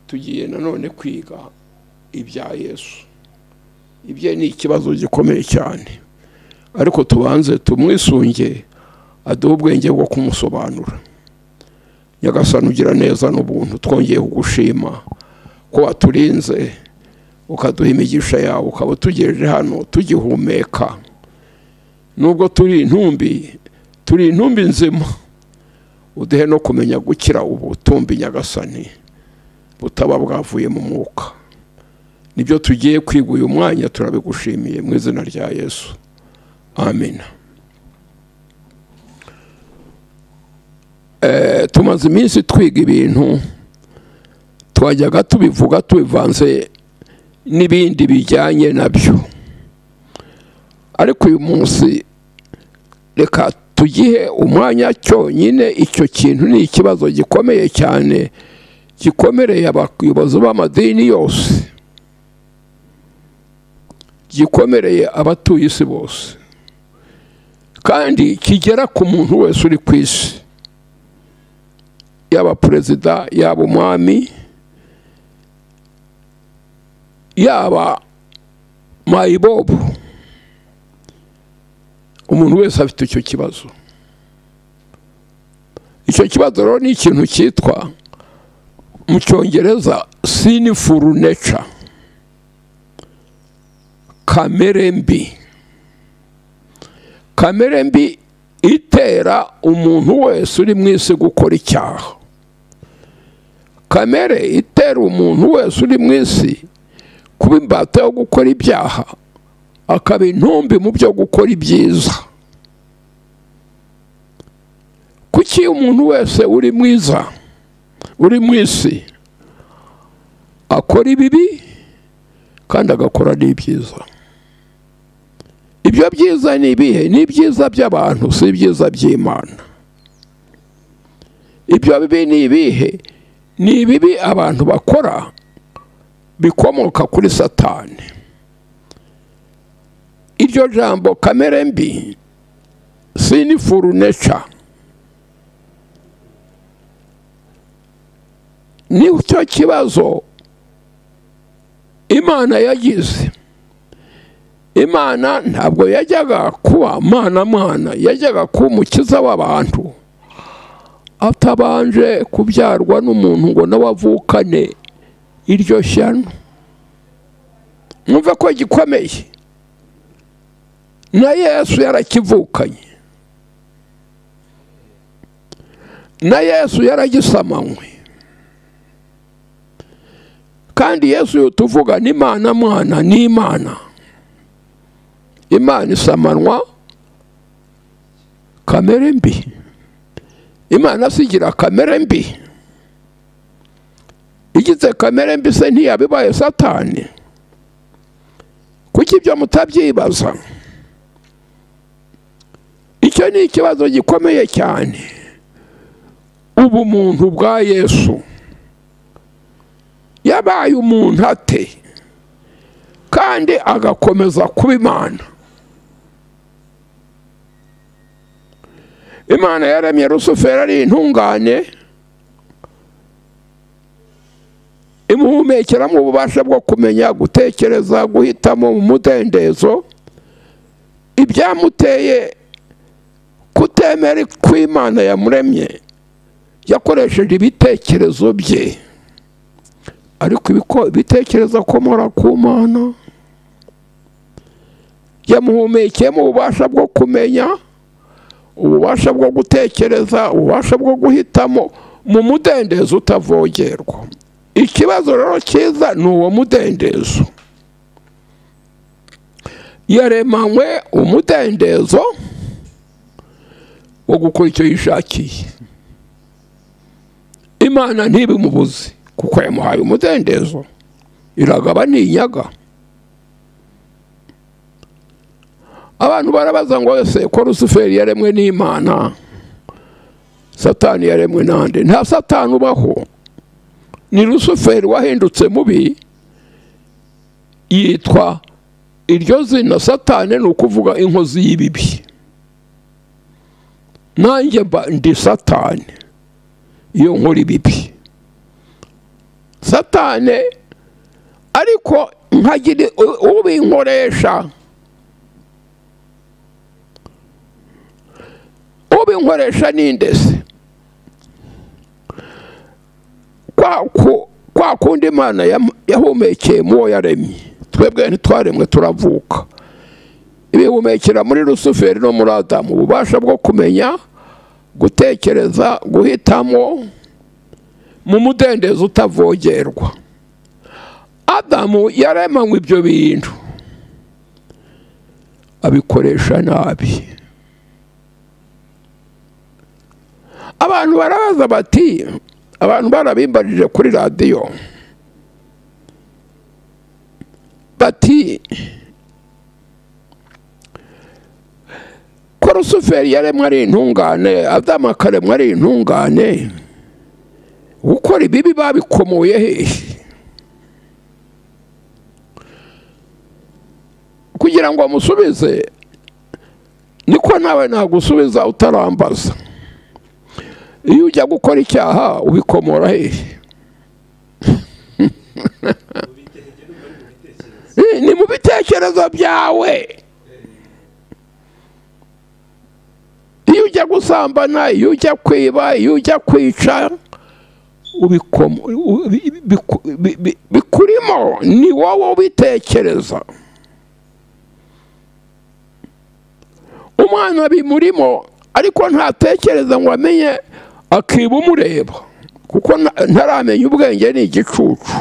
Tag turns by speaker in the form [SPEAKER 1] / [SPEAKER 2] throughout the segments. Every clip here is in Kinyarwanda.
[SPEAKER 1] tugiye nanone kwiga ibya yesu ibye ni ikibazo gikomeye cyane ariko tubanze tumwisunge aduhe ubwenge bwo kumusobanura nyagasani ugira neza n'ubuntu twongeye kugushima ko waturinze ukaduha imigisha yawe ukaba utugejeje hano tugihumeka nubwo turi intumbi turi intumbi nzima uduhe no kumenya gukira ubutumbi nyagasani butaba bwavuye mu mwuka nibyo tugiye kwiga uyu mwanya turabigushimiye mu izina rya yesu amina tumaze iminsi twiga ibintu twajyaga tubivuga tubivanze n'ibindi bijyanye nabyo ariko uyu munsi reka tugihe umwanya cyonyine icyo kintu ni ikibazo gikomeye cyane gikomereye abayobozi b'amadini yose gikomereye abatuye isi bose kandi kigera ku muntu wese uri ku isi yaba perezida yaba umwami yaba mayibobu umuntu wese afite icyo kibazo icyo kibazo rero ni ikintu cyitwa mu cyongereza sinifuru neca kamere mbi kamere mbi itera umuntu wese uri mu isi gukora icyaha kamere itera umuntu wese uri mu isi kuba imbata yo gukora ibyaha akaba intumbi mu byo gukora ibyiza kuki umuntu wese uri mwiza uri mu isi akora ibibi kandi agakora n'ibyiza ibyo byiza ni ibihe ni ibyiza by'abantu si ibyiza by'imana ibyo bibi ni ibihe ni ibibi abantu bakora bikomoka kuri satani iryo jambo kamere mbi sinifuru neca ni cyo kibazo imana yagize imana ntabwo yajyaga kuba mwana mwana yajyaga kuba umukiza w'abantu atabanje kubyarwa n'umuntu ngo nawe avukane iryo shyano mwumve ko gikomeye na yesu yarakivukanye na yesu yaragisamanywe kandi yesu uyu tuvuga ni imana mwana ni imana imana isamanwa kamere mbi imana sigira kamere mbi igize kamere mbi se ntiyabibaye satani kuko ibyo mutabyibaza icyo ni ikibazo gikomeye cyane ubumuntu bwa yesu yabaye umuntu ate kandi agakomeza kuba imana imana yaremye rusuferi ari intungane imuhumekeramo ububasha bwo kumenya gutekereza guhitamo mu mudendezo ibyamuteye kutemera kw'imana yamuremye yakoresheje ibitekerezo bye ariko ibitekerezo akomora ku mana yamuhumekeyemo ububasha bwo kumenya ububasha bwo gutekereza ububasha bwo guhitamo mu mudendezo utavogerwa ikibazo rero cyiza ni uwo mudendezo yaremanywe umudendezo wo gukora icyo yishakiye imana ntibimubuze kuko yamuhaye umudendezo iragaba n'inyaga abantu barabaza ngo ese ko rusuferi yaremwe n'imana satani yaremwe n'andi nta satani ubaho ni rusuferi wahindutse mubi yitwa iryo zina satani ni ukuvuga inkozi y'ibibi nanjye mba ndi satani iyo nkora ibibi satane ariko nkagira ubinkoresha ubinkoresha n'indese kwa kundi imana yahumekeye mu uwo yaremye twebwe ntitwaremwe turavuka ibihumekera muri rusuferi no muri adamu ububasha bwo kumenya gutekereza guhitamo mu mudendezo utavogerwa adamu yaremanywe ibyo bintu abikoresha nabi abantu barabaza bati abantu barabimbarije kuri radiyo bati ko rusuferi yaremwe ari intungane adamu akaremwa ari intungane gukora ibibi babikomoye hehe kugira ngo amusubize niko nawe nagusubiza utarambaza iyo ujya gukora icyaha ubikomora hehe ni mu bitekerezo byawe iyo ujya gusambana iyo ujya kwiba iyo ujya kwica bikurimo ni wowe ubitekereza umwana bimurimo ariko ntatekereza ngo amenye akiba umureba kuko ntaramenya ubwenge ni igicucu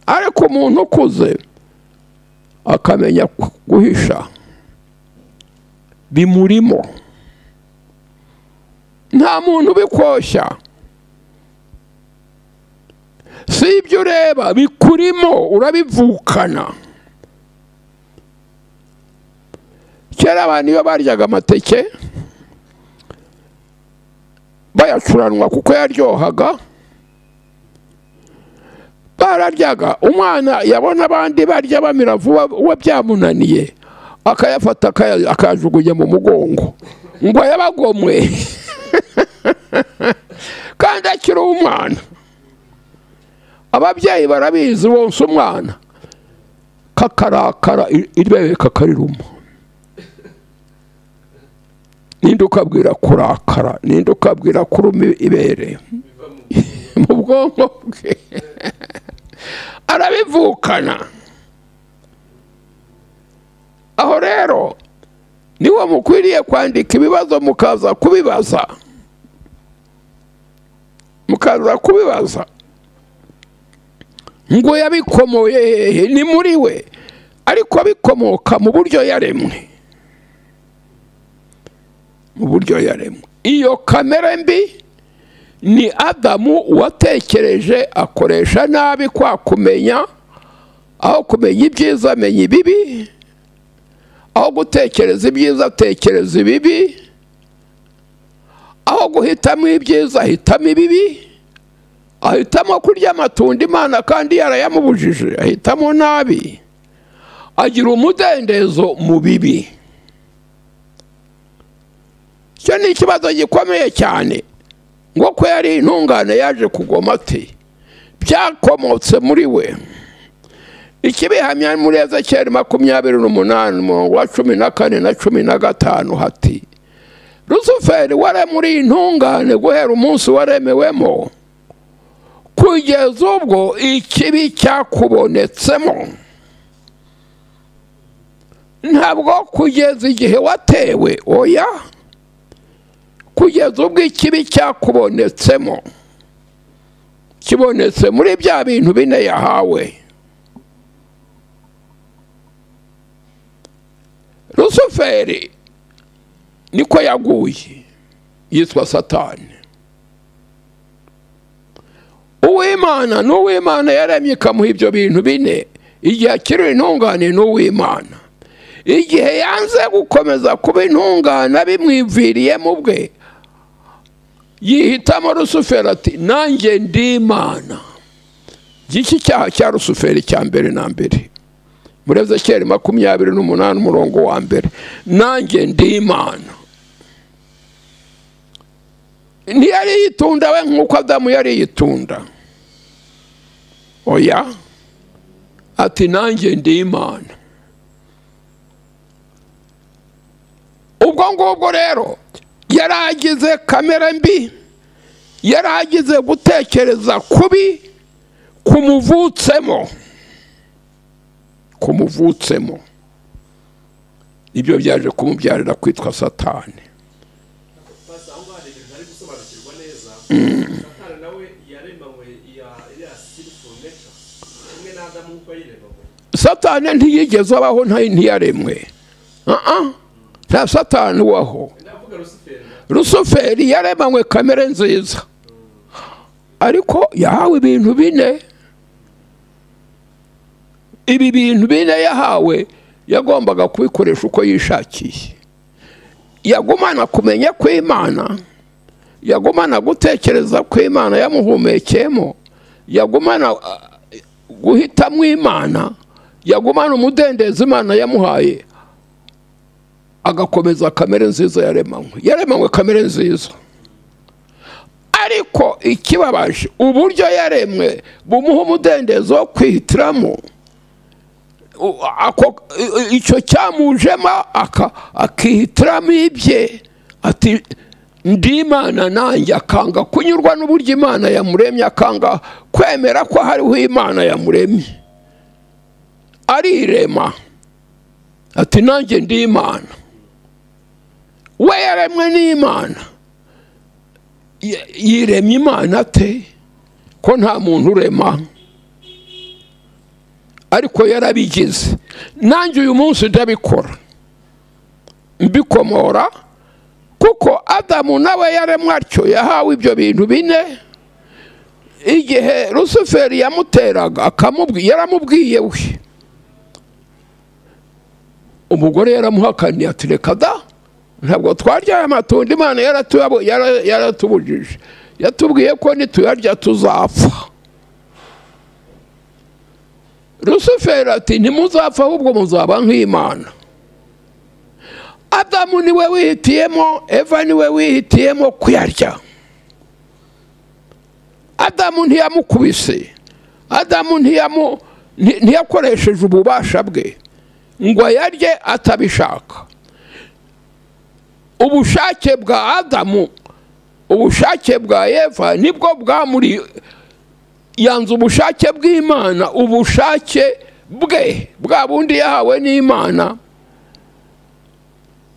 [SPEAKER 1] ariko umuntu ukuze akamenya guhisha bimurimo nta muntu ubikoshya si ibyo ureba bikurimo urabivukana kera abantu iyo baryaga amateke bayacuranwa kuko yaryohaga bararyaga umwana yabona abandi barya bamira vuba uwo byamunaniye akayafata akayajugunya mu mugongo ngo yabagomwe kandi akiri umwana ababyeyi barabizi bonsa umwana kakarakara irebe kakariruma ninde ukabwira kurakara ninde ukabwira kuruma ibere mu bwonko bwe arabivukana aho rero niwo mukwiriye kwandika ibibazo mukaza kubibaza mukaza kubibaza ngo yabikomoye hehe ni muri we ariko bikomoka mu buryo yaremwe mu buryo yaremwe iyo kamere mbi ni adamu watekereje akoresha nabi kwa kumenya aho kumenya ibyiza amenya ibibi aho gutekereza ibyiza atekereza ibibi aho guhitamo ibyiza ahitamo ibibi ahitamo kurya amatunda imana kandi yarayamubujije ahitamo nabi agira umudendezo mu bibi icyo ni ikibazo gikomeye cyane ngo ko yari intungane yaje kugoma ati byakomotse muri we ikibihamya muri ezekeri makumyabiri n'umunani umurongo wa cumi na kane na cumi na gatanu hati rusuferi wari muri intungane guhera umunsi waremewemo kugeza ubwo ikibi cyakubonetsemo ntabwo kugeza igihe watewe oya kugeza ubwo ikibi cyakubonetsemo kibonetse muri bya bintu bine yahawe rusuferi niko yaguye yitwa satani uwimana ni uwimana yaremye ikamuha ibyo bintu bine igihe akiri intungane ni uwimana igihe yanze gukomeza kuba intungane bimwiviriyemo bwe yihitamo rusuferi ati nanjye ndimana iki cyaha cya rusuferi cya mbere na mbere muri ezekeri makumyabiri n'umunani umurongo wa mbere nanjye ndimana ntiyari yitunda we nk'uko adamu yari yitunda oya ati nanjye ndi imana ubwo ngubwo rero yari agize kamera mbi yari agize gutekereza kubi kumuvutsemo kumuvutsemo nibyo byaje kumubyarira kwitwa satani
[SPEAKER 2] basa aho ngaho hari ari gusobanukirwa neza satani nawe yaremanywe iriya sirifuru neca kimwe n'adamu nk'uko yiremanywe
[SPEAKER 1] satani ntiyigeze abaho ntayi ntiyaremwe Ah-ah. nta satani ubaho
[SPEAKER 2] ndavuga rusiferi na
[SPEAKER 1] rusuferi yaremanywe kamere nziza ariko yahawe ibintu bine ibi bintu bine yahawe yagombaga kubikoresha uko yishakiye yagumana kumenya kw'imana yagumana gutekereza kw'imana yamuhumekeyemo yagumana ah, guhitamo imana yagumana umudendezo imana yamuhaye agakomeza kamere nziza yaremanywe yaremanywe kamere nziza ariko ikibabaje uburyo yaremwe bumuha umudendezo wo kwihitiramo u- ako- i- i- icyo cyamujemo aka- akihitiramo ibye ati ndi imana nanjye akanga kunyurwa n'uburyo imana yamuremye akanga kwemera ko hariho imana yamuremye arirema ati nanjye ndi imana we yaremwe n'imana Y- yiremye imana ate ko nta muntu urema ariko yarabigize nanjye uyu munsi ndabikora mbikomora kuko adamu nawe yaremwe atyo yahawe ibyo bintu bine igihe rusuferi yamuteraga akamubwi- yaramubwiye we umugore yaramuhakaniye ati reka da ntabwo twarya aya matunda imana yaratuyabo- yara- yaratubujije yatubwiye ko nituyarya tuzapfa rusuferi ati ntimuzapfa ahubwo muzaba nk'imana adamu niwe wihitiyemo eva niwe wihitiyemo kuyarya adamu ntiyamukubise adamu ntiyamu- nti- ntiyakoresheje ububasha bwe ngo yarye atabishaka ubushake bwa adamu ubushake bwa eva nibwo bwamuri yanze ubushake bw'imana ubushake bwe bwa bundi yahawe n'imana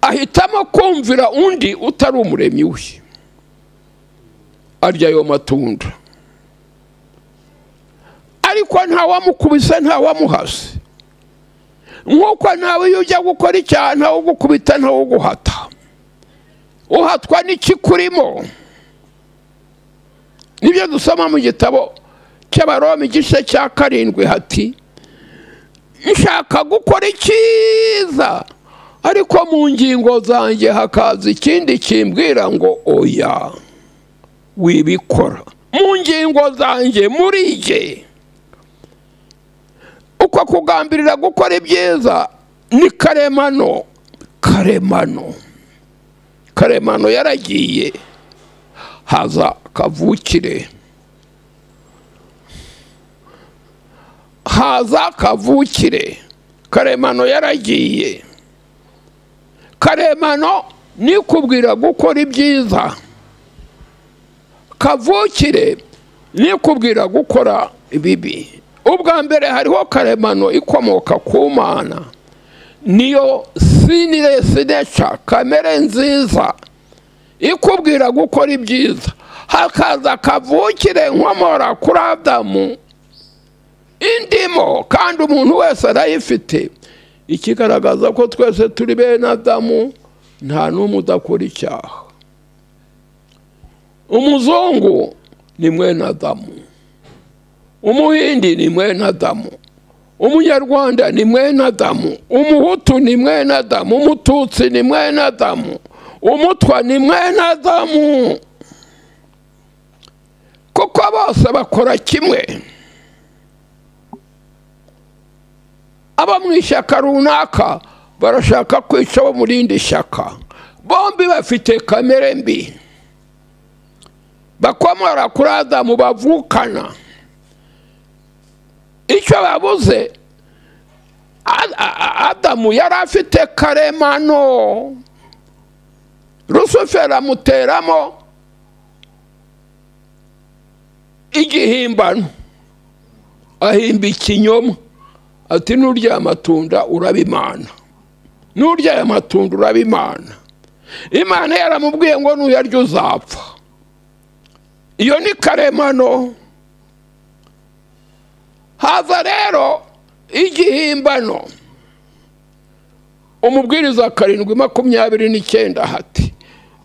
[SPEAKER 1] ahitamo kumvira undi utari umuremyi we arya ayo matunda ariko ntawamukubise ntawamuhase nk'uko nawe iyo ujya gukora icyaha ntawugukubita ntawuguhata uhatwa n'ikikurimo nibyo dusoma mu gitabo cy'abaroma igice cya karindwi hati nshaka gukora icyiza ariko mu ngingo zanjye hakaza ikindi kimbwira ngo oya wibikora mu ngingo zanjye muri jye uko kugambirira gukora ibyiza ni karemano karemano karemano yaragiye haza kavukire haza kavukire karemano yaragiye karemano nikubwira gukora ibyiza kavukire nikubwira gukora ibibi ubwa mbere hariho karemano ikomoka ku mana niyo sinire sineca kamere nziza ikubwira gukora ibyiza hakaza kavukire nkomora kuri adamu indimo kandi umuntu wese arayifite ikigaragaza ko twese turi bene adamu nta n'umwe udakora icyaha umuzungu ni mwene adamu umuhindi ni mwene adamu umunyarwanda ni mwene adamu umuhutu ni mwene adamu umututsi ni mwene adamu umutwa ni mwene adamu kuko bose bakora kimwe abo mu ishyaka runaka barashaka kwica abo mu rindi shyaka bombi bafite kamere mbi bakomora kuri adamu bavukana icyo babuze A- A- A- adamu yari afite karemano rusuferi amuteramo igihimbano ahimba ikinyoma ati nurya aya matunda uraba imana nurya aya matunda uraba imana imana yaramubwiye ngo nuyarya uzapfa iyo ni karemano haza rero igihimbano umubwiriza karindwi makumyabiri n'icyenda hati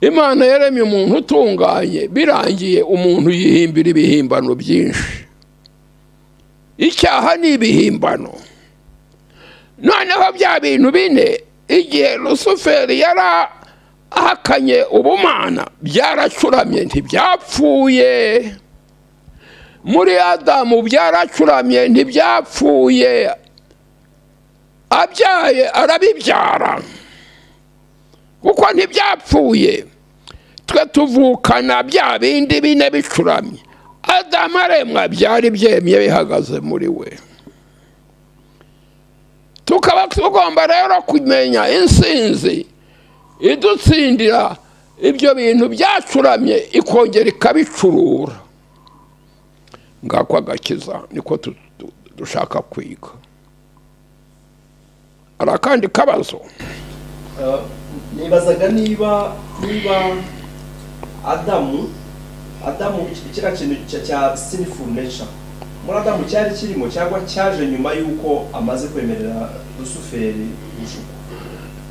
[SPEAKER 1] imana yaremye umuntu utunganye birangiye umuntu yihimbira ibihimbano byinshi icyaha ni ibihimbano noneho bya bintu bine igihe rusuferi yari ahakanye ubumana byaracuramye ntibyapfuye muri adamu byaracuramye ntibyapfuye abyaye arabibyara kuko ntibyapfuye twe tuvukana bya bindi bine bicuramye adamu aremwa byari byemye bihagaze muri we tukaba tugomba rero kumenya insinzi idutsindira ibyo bintu byacuramye ikongera ikabicurura ngako agakiza niko tu- tu- dushaka kwiga hari akandi kabazo
[SPEAKER 2] Uh, nibazaga niba niba adamu adamu kiriya kintu cya- cya sinful nature muri adamu cyari kirimo cyangwa cyaje nyuma y'uko amaze kwemerera rusuferi gushuka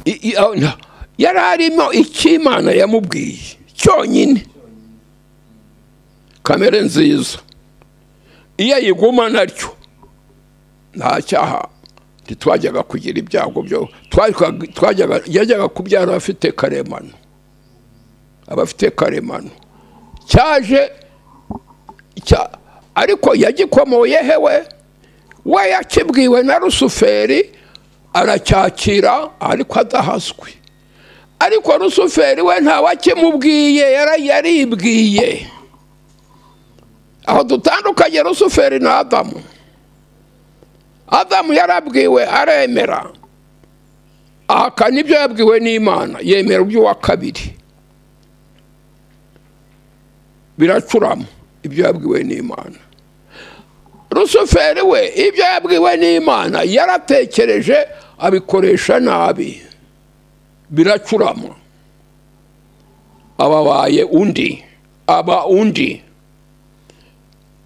[SPEAKER 1] I- i- aho nta- yari arimo icyo imana yamubwiye cyonyine kamere nziza iyo ayiguma naryo nta cyaha ntitwajyaga kugira ibyago byo twajyaga- twajyaga- yajyaga kubyara abafite karemano abafite karemano cyaje cya- ariko yagikomoye hewe we yakibwiwe na rusuferi aracyakira ariko adahaswe ariko rusuferi we ntawe akimubwiye yara- yaribwiye aho dutandukanye rusuferi na adamu adamu yarabwiwe aremera ahakana ibyo yabwiwe n'imana yemera iby'uwa kabiri biracurama ibyo yabwiwe n'imana rusuferi we ibyo yabwiwe n'imana yaratekereje abikoresha nabi biracurama aba abaye undi aba undi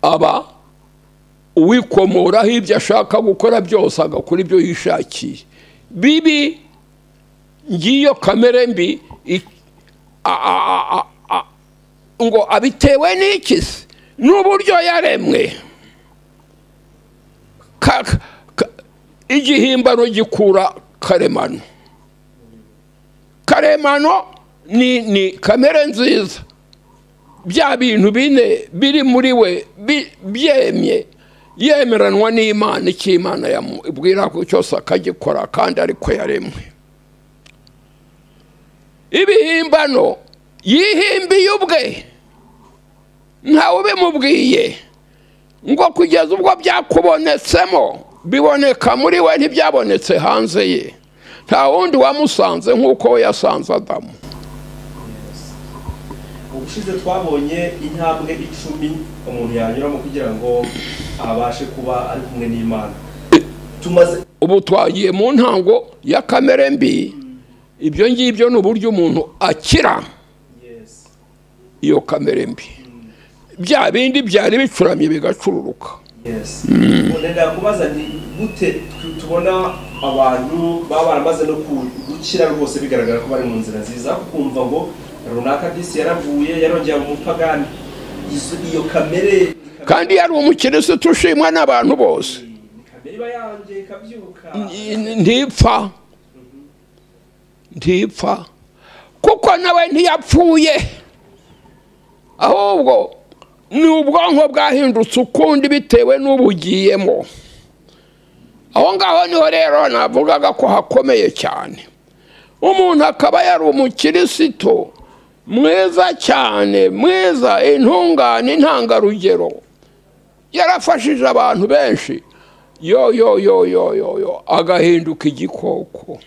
[SPEAKER 1] aba uwikomoraho ibyo ashaka gukora byose agakora ibyo yishakiye bibi ngiyo kamere mbi i- a- a- a- a- a- ngo abitewe n'iki se n'uburyo yaremwe ka- ka- igihimbano gikura karemano karemano ni ni kamere nziza bya bintu bine biri muri we bi- byemye yemeranwa n'imana icyo imana yamubwira ko cyose akagikora kandi ariko yaremwe ibihimbano yihimbiye ubwe ntawe ubimubwiye ngo kugeza ubwo byakubonetsemo biboneka muri we ntibyabonetse hanze ye nta wundi wamusanze nk'uko we yasanze adamu
[SPEAKER 2] ubushize twabonye intambwe icumi umuntu yanyuramo kugira ngo abashe kuba ari kumwe n'imana tumaze
[SPEAKER 1] ubu twagiye mu ntango ya kamere mbi ibyo ngibyo ni uburyo umuntu akira
[SPEAKER 2] Yes.
[SPEAKER 1] iyo kamere mbi bya bindi byari bicuramye bigacururuka
[SPEAKER 2] Yes. Ubu ndakubaza ni gute tu- tubona abantu baba baramaze no ku- gukira rwose bigaragara ko bari mu nzira nziza kumva ngo runaka disi yaravuye yarongera mu pagani izo iyo kamere
[SPEAKER 1] kandi yari umukirisitu ushimwa n'abantu bose
[SPEAKER 2] ni kamere iba yanjye ikabyuka
[SPEAKER 1] ntipfa ntipfa kuko nawe ntiyapfuye ahubwo ni ubwonko bwahindutse ukundi bitewe n'ubugiyemo aho ngaho niho rero navugaga ko hakomeye cyane umuntu akaba yari umukirisitu mwiza cyane mwiza intungane intangarugero yarafashije abantu benshi yo yo yo yo yo yo agahinduka igikoko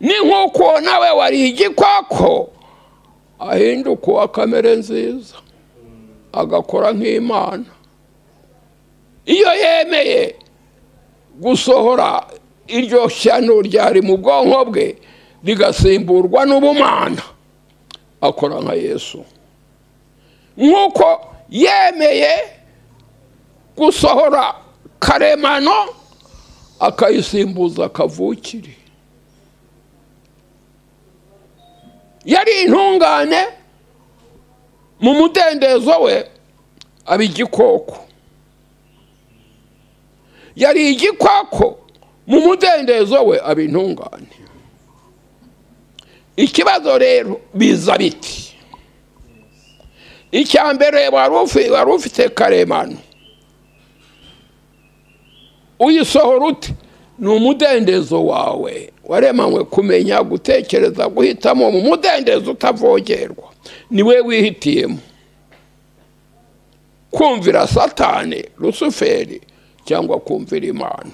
[SPEAKER 1] ni nk'uko nawe wari igikoko ahinduka uwa kamere nziza agakora nk'imana iyo yemeye gusohora iryo shyano ryari mu bwonko bwe rigasimburwa n'ubumana akora nka yesu nk'uko yemeye gusohora karemano akayisimbuza kavukire yari intungane mu mudendezo we aba igikoko yari igikoko mu mudendezo we aba intungane ikibazo rero biza biti icya mbere wari ufite karemano uyisohora ute ni umudendezo wawe waremanywe kumenya gutekereza guhitamo mu mudendezo utavogerwa niwe wihitiyemo kumvira satani rusuferi cyangwa kumvira imana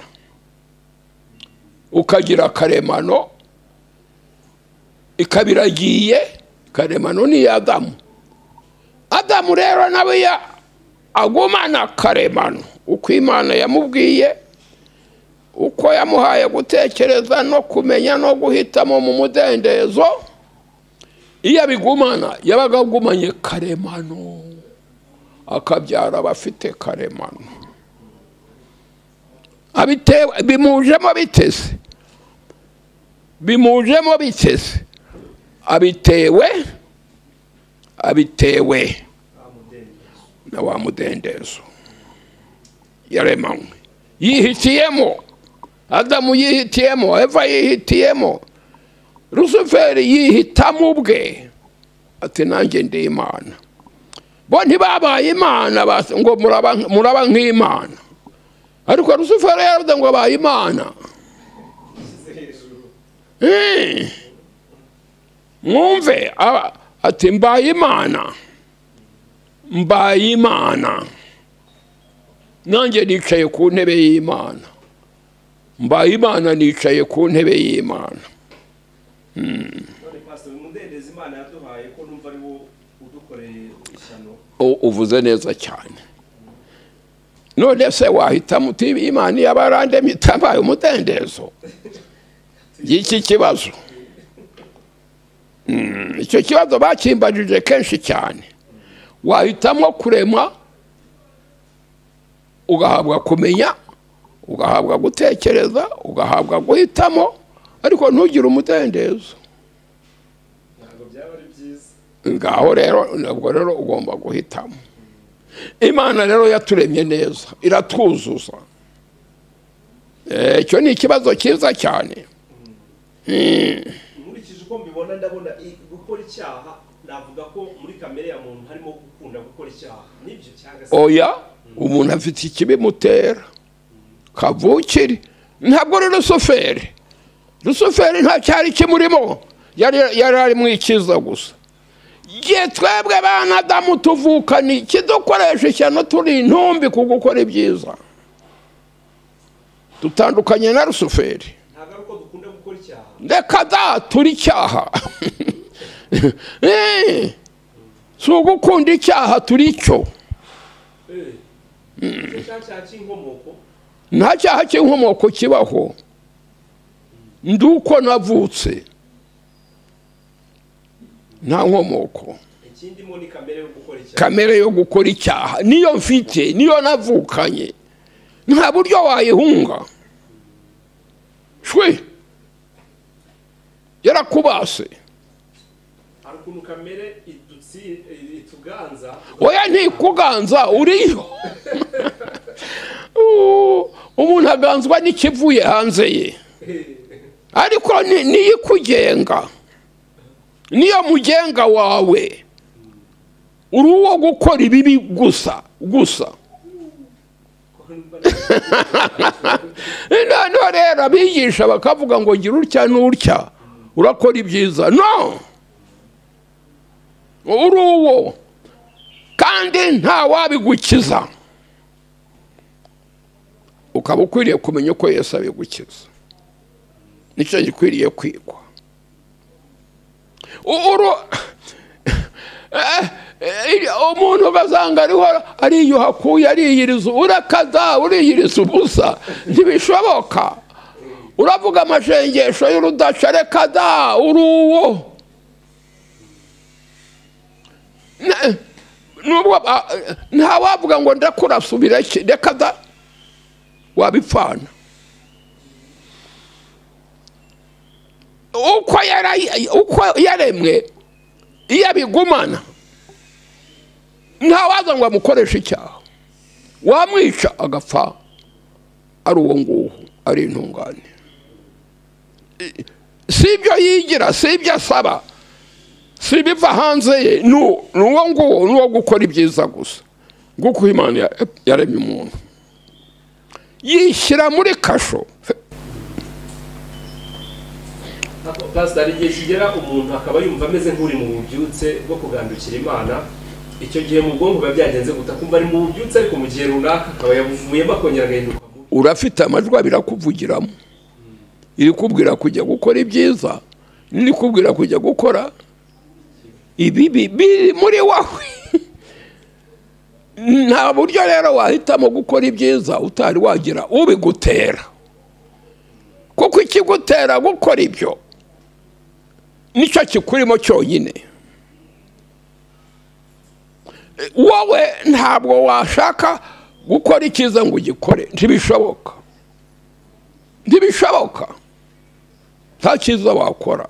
[SPEAKER 1] ukagira karemano ikaba iragiye karemano ni adamu adamu rero nawe agumana karemano uko imana yamubwiye uko yamuhaye gutekereza no kumenya no guhitamo mu mudendezo iyo abigumana yabaga agumanye karemano akabyara abafite karemano bimujemo biteze bimujemo biteze abitewe abitewe na wa mudendezo yaremanywe yihitiyemo adamu yihitiyemo eva yihitiyemo rusuferi yihitamo ubwe ati nanjye ndi imana bo ntibabaye imana ngo muraba nk'imana ariko rusufero yaravuze ngo abaye imana mwumve ati mbaye imana mbaye imana nanjye nicaye ku ntebe y'imana mbaye imana nicaye ku ntebe y'imana uvuze neza cyane none se wahitamo uti imana iyo barandemye itabaye umudendezo y'iki kibazo icyo kibazo bakimbajije kenshi cyane wahitamo kurema ugahabwa kumenya ugahabwa gutekereza ugahabwa guhitamo ariko ntugire umudendezo ngaho rero ntabwo rero ugomba guhitamo imana rero yaturemye neza iratwuzuza icyo ni ikibazo cyiza cyane
[SPEAKER 2] nkurikije uko mbibona ndabona gukora icyaha navuga ko muri kamere ya muntu harimo gukunda gukora icyaha nibyo cyangwa se
[SPEAKER 1] oya umuntu afite ikibimutera kavukire ntabwo ari rusuferi rusuferi nta cyari kimurimo yari ari mu icyiza gusa igihe twebwe abana damu tuvukana ikidukoresha ishyano turi intumbi ku gukora ibyiza dutandukanye na rusuferi reka da turi icyaha si ugukunda icyaha turi cyo nta cyaha cy'inkomoko kibaho ndi uko navutse nta nkomoko kamere yo gukora icyaha niyo mfite niyo navukanye nta buryo wayihunga shwe yarakubase oya ntikuganza uriyo umuntu aganzwa n'ikivuye hanze ye ariko niyo ikugenga niyo mugenga wawe uri uwo gukora ibibi gusa gusa noneho rero abigisha bakavuga ngo ngira utya n'utya urakora ibyiza no uri uwo kandi nta wabigukiza ukaba ukwiriye kumenya uko Yesu abigukiza nicyo gikwiriye kwigwa uru umuntu ugasanga ariho ariyuha akuye ariyiriza urakaza uriyiriza ubusa ntibishoboka uravuga amashengesho y'urudacarekaza uri uwo nubwo nta wavuga ngo ndakurasubira iki reka da wabipfana uko yara- uko yaremwe iyo abigumana nta waza ngo amukoreshe icyaha wamwica agapfa ari uwo nguwo ari intungane I- si ibyo yigira si ibyo asaba si ibiva hanze ye ni uwo ni uwo nguwo ni uwo gukora ibyiza gusa nguko imana ya- yaremye umuntu yishyira muri kasho
[SPEAKER 2] pasita hari igihe kigera umuntu akaba yumva ameze nk'uri mu bubyutse bwo kugandukira imana icyo gihe mu bwonko biba byagenze guta kumva ari mu bubyutse ariko mu gihe runaka akaba yabuvuyemo akongera agahinduka mubi
[SPEAKER 1] urafite amajwi abiri akuvugiramo irikubwira kujya gukora ibyiza n'irikubwira kujya gukora ibibi biri muri wowe nta buryo rero wahitamo gukora ibyiza utari wagira ubigutera kuko ikigutera gukora ibyo nicyo kikurimo cyonyine wowe ntabwo washaka gukora icyiza ngo ugikore ntibishoboka ntibishoboka nta cyiza wakora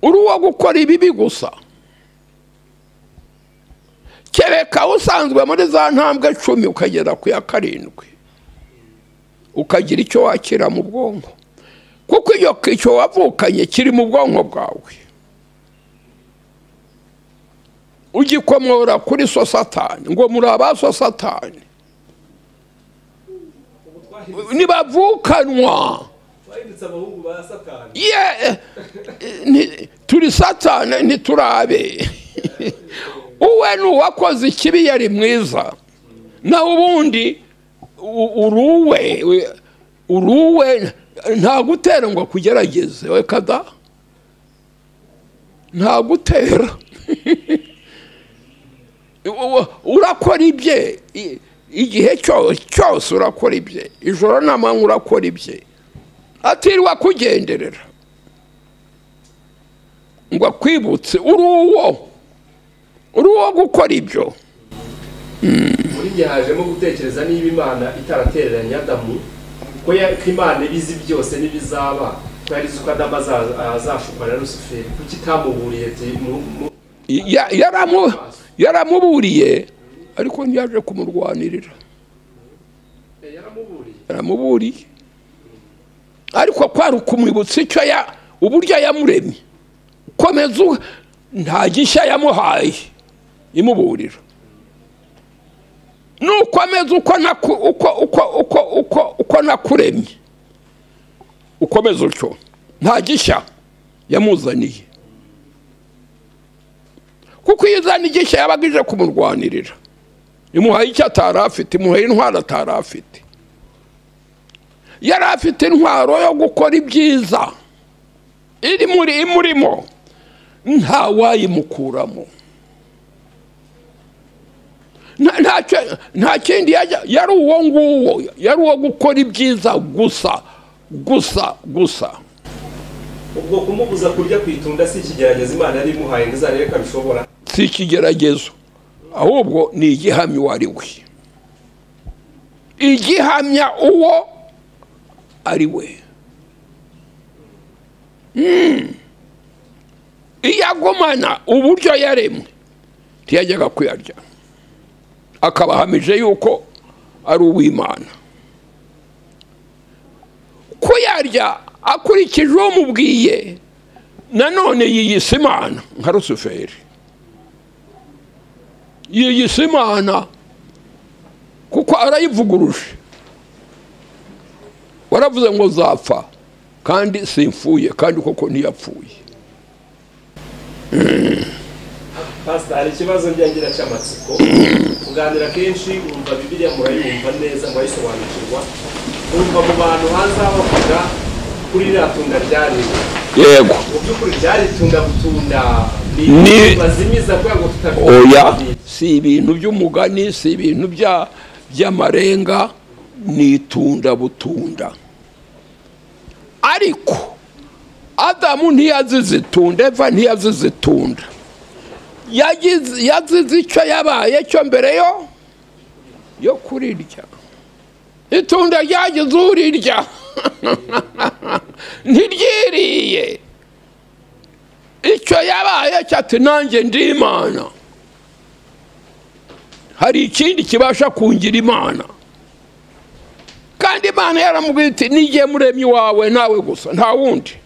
[SPEAKER 1] uri uwo gukora ibibi gusa kereka usanzwe muri za ntambwe cumi ukagera ku ya karindwi ukagira icyo wakira mu bwonko kuko iyo icyo wavukanye kiri mu bwonko bwawe ugikomora kuri so satani ngo muri abaso satani nibavukanwa
[SPEAKER 2] twahindutse abahungu ba satani
[SPEAKER 1] ye ni- turi satani ntiturabe uwe ni uwakoze ikibi yari mwiza naho ubundi u- uruwe we- uruwe nta gutera ngo akugerageze we kada nta gutera U- urakora ibye i- igihe cyo- cyose urakora ibye ijoro n'amanywa urakora ibye atirwa kugenderera ngo akwibutse uri uwo uri uwo gukora ibyo
[SPEAKER 2] muri njye hajemo gutekereza niba imana itaratereranye adamu ko ya- ko imana ibizi byose n'ibizaba ko yari izi ko adamu aza- azashukwa na rusuferi kuko itamuburiye ati mu- mu-
[SPEAKER 1] Ya- yaramu- yaramuburiye ariko ntiyaje kumurwanirira
[SPEAKER 2] eh, yaramuburiye
[SPEAKER 1] yaramuburiye ariko kwari ukumwibutsa icyo ya uburyo yamuremye komeza u- nta gishya yamuhaye imuburira nukomeza uko naku- uko uko uko uko uko nakuremye ukomeza utyo nta gishya yamuzaniye kuko iyo izana igishya yabaga ije kumurwanirira imuhaye icyo atari afite imuhaye intwaro atari afite yari afite intwaro yo gukora ibyiza iri muri imurimo nta wayimukuramo Nta- ntacyo- nta kindi yajya- yari uwo nguwo yari uwo gukora ibyiza gusa gusa gusa
[SPEAKER 2] ubwo kumubuza kurya ku itunda si ikigeragezo imana yari imuhaye ngo izarebe ko abishobora
[SPEAKER 1] si ikigeragezo ahubwo ni igihamya uwo ari we igihamya uwo ari we Mm. iyo agumana uburyo yaremwe ntiyajyaga kuyarya akabahamije yuko ari uw'imana kuyarya akurikije uwo mubwiye nanone yiyise imana nka rusuferi yiyise imana kuko arayivuguruje waravuze ngo zapfa kandi simfuye kandi koko ntiyapfuye
[SPEAKER 2] pasita hari ikibazo njyangira cy'amatsiko kuganira kenshi wumva bibiliya murayumva neza murayisobanukirwa wumva mu bantu hanze aho bavuga kuri ririya tunda ryariwe
[SPEAKER 1] yego
[SPEAKER 2] mu by'ukuri ryari tunda butunda
[SPEAKER 1] Ni-
[SPEAKER 2] ni bazimiza kubera ngo
[SPEAKER 1] oya
[SPEAKER 2] tutabyumva
[SPEAKER 1] si ibintu by'umugani si ibintu bya- by'amarenga ni itunda butunda ariko adamu ntiyazize itunda eva ntiyazize itunda Yagize- yazize icyo yabaye cyo mbere yo yo kurirya itunda ryagize urirya ntiryiriye icyo yabaye cyati nanjye ndi imana hari ikindi kibasha kungira imana kandi imana yaramubwira iti n'igihe muremye iwawe nawe gusa nta wundi